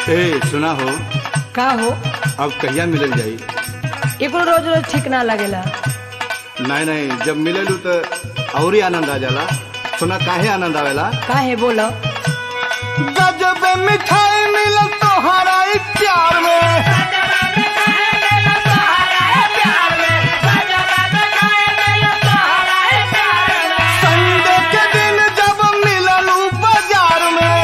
ए सुना हो का हो अब कहिया मिलल जाई एकरो रोज रोज ठीक ना लगेला नहीं नहीं जब मिललू तो और ही आनंद आ जाला सुना काहे आनंद आवेला काहे बोलो गजब मिठाई मिलल तोहरा ई प्यार में संडे के दिन जब मिललू बाजार में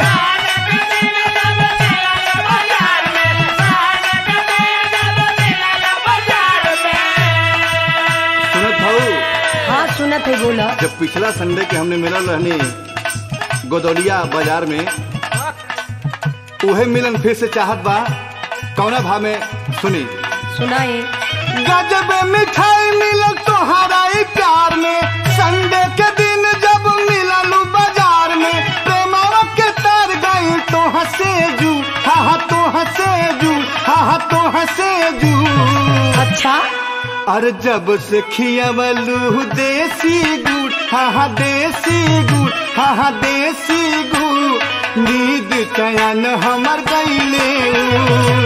सुनत हूँ हाँ सुनत है बोलो जब पिछला संडे के हमने मिलल रहनी गोदौलिया बाजार में उहे मिलन फिर से चाहत बा कौना भाव में सुनी सुनाई गजब मिठाई मिलल तोहरा ई प्यार में संडे के दिन जब मिललू बाजार में प्रेमावा के तार गई तो हंसे जू हा हा तो हंसे जू हा हा तो हंसे जू अच्छा अरे जब से खियावलू देसी गुड़ हा हा देसी गुड़ हा हा देसी गुड़ नींद चयन हमर गईले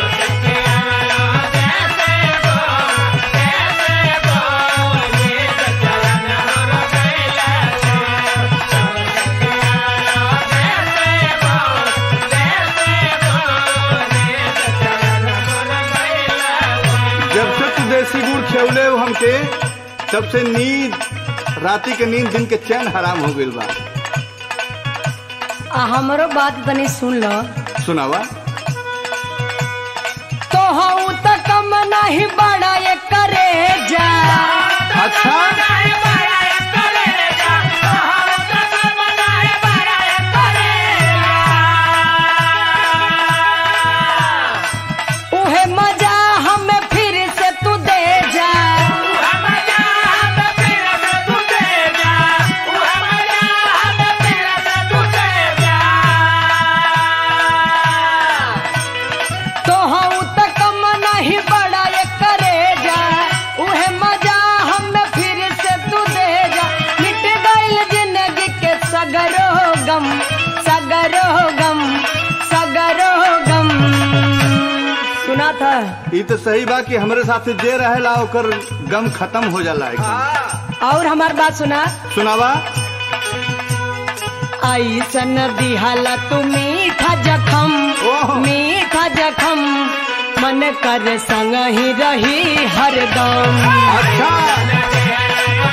जब से तू देसी गुड़ खेवले हो हमके तब से नींद राती के नींद दिन के चैन हराम हो गइल बा आ हमरो बात तनी सुन लो सुनावा तो हूँ तो कम नहीं बड़ा ये करे जा अच्छा उहे मजा हमें फिर से तू दे जा तो हूँ तो कम नहीं बड़ा ये करे जा उहे मजा हमें फिर से तू दे जा मिट गइल जिंदगी के सगरो गम सगरो गम सगरो गम सुना था ये तो सही बा कि हमरे साथ जे रहेला ओकर गम खत्म हो जाला एकदम और हमार बात सुना सुनावा ऐसन दिहला तू मीठा जखम ओह। मीठा जखम मन कर संग ही रही हरदम अच्छा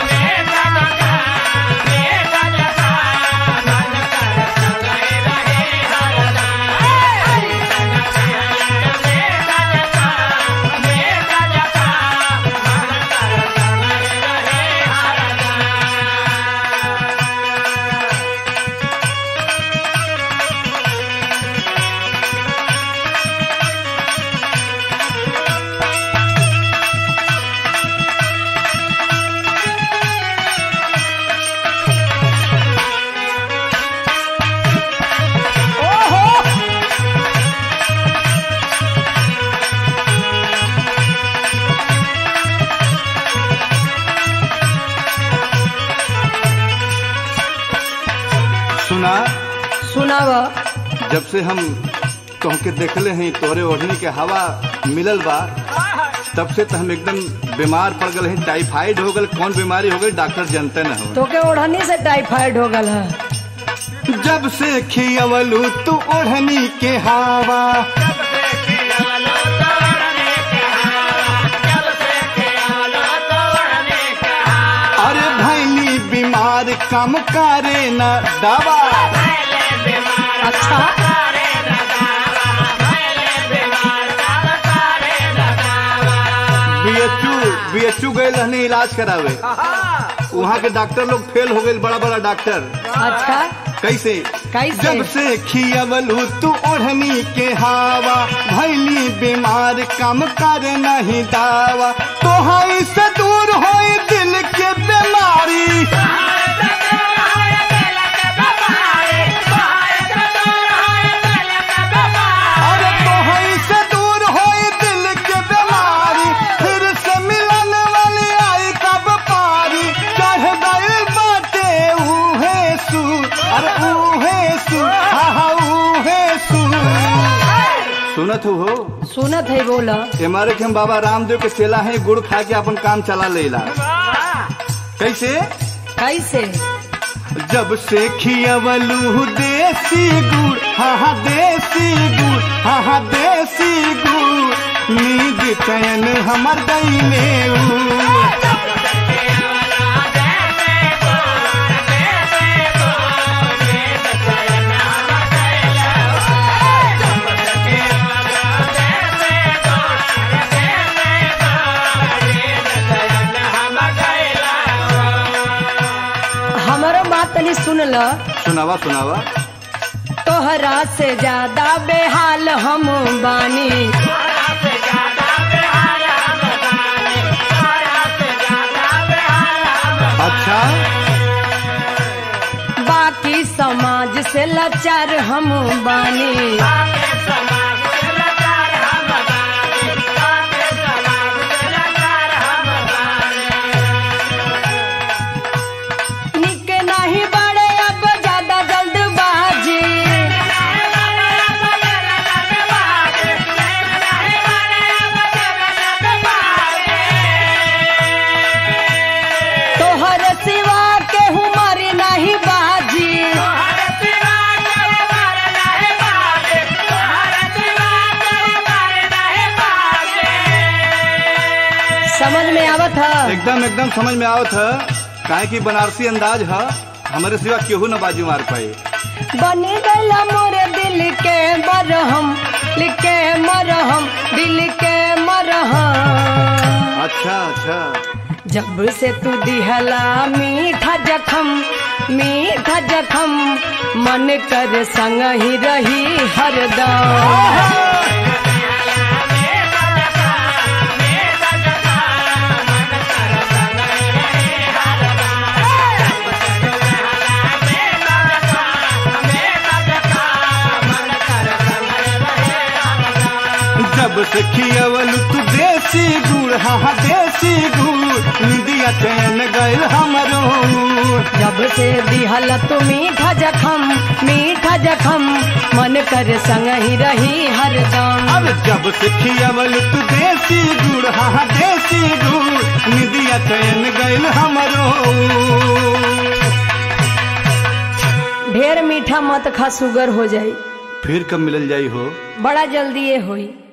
सुना सुनाव जब से हम तोहके देखले हैं तोहरे ओढ़नी के हवा मिलल बा तब से तो हम एकदम बीमार पड़ गए हैं टाइफाइड हो गल कौन बीमारी हो गई डॉक्टर जानते न हो तो के ओढ़नी से टाइफाइड हो गल है जब से खियवलू तू ओढ़नी के हवा अरे भैली बीमार कम करे न दवा अच्छा बीएचयू बीएचयू गए रहने इलाज करावे वहाँ के डॉक्टर लोग फेल हो गए बड़ा बड़ा डॉक्टर अच्छा कैसे कैसे? जब से खियवलू तू ओढ़नी के हवा भैली बीमार कम कर नहीं दावा तो से दूर हो दिल के बीमारी अरे तो से दूर हो दिल के बीमारी फिर से मिलन वाली आई कब पारी चढ़ गई बाटे ऊहे सू अरे ऊहे सू हा हा ऊहे सू सुनत हो हो सुनत है बोला हमारे के हम बाबा रामदेव के चेला है गुड़ खा के अपन काम चला लेला कैसे कैसे जब से खियवलू देसी गुड़ हाँ हाँ देसी गुड़ हाँ हाँ देसी गुड़ नींद चैन हमर दैले हमारो बात तनी सुन ल सुनावा सुनावा तोहरा से ज्यादा बेहाल हम बानी अच्छा बाकी समाज से लाचार हम बानी निक नहीं बड़े अब ज्यादा जल्दबाजी तोहर सिवा के हमारी नहीं बाजी समझ में आवत है एकदम एकदम समझ में आवत है काहे की बनारसी अंदाज है हमारे सिवा केहू न बाजू मार पाए बनी गला मोरे दिल के मरहम दिल के मरहम दिल के मरहम अच्छा अच्छा जब से तू दिहला मीठा जखम मीठा जखम मन कर संग ही रही हरदम जब से खियवल तू देसी गुड़ हाँ हाँ देसी गुड़ निदिया चैन गैल हमरो जब से दिहला तू मीठा जखम मीठा जखम मन कर संग ही रही हरदम अब जब से खियवल तू देसी गुड़ हाँ हाँ देसी गुड़ निदिया चैन गैल हमरो ढेर मीठा मत खा सुगर हो जाई फिर कब मिलल जाई हो बड़ा जल्दी ये होई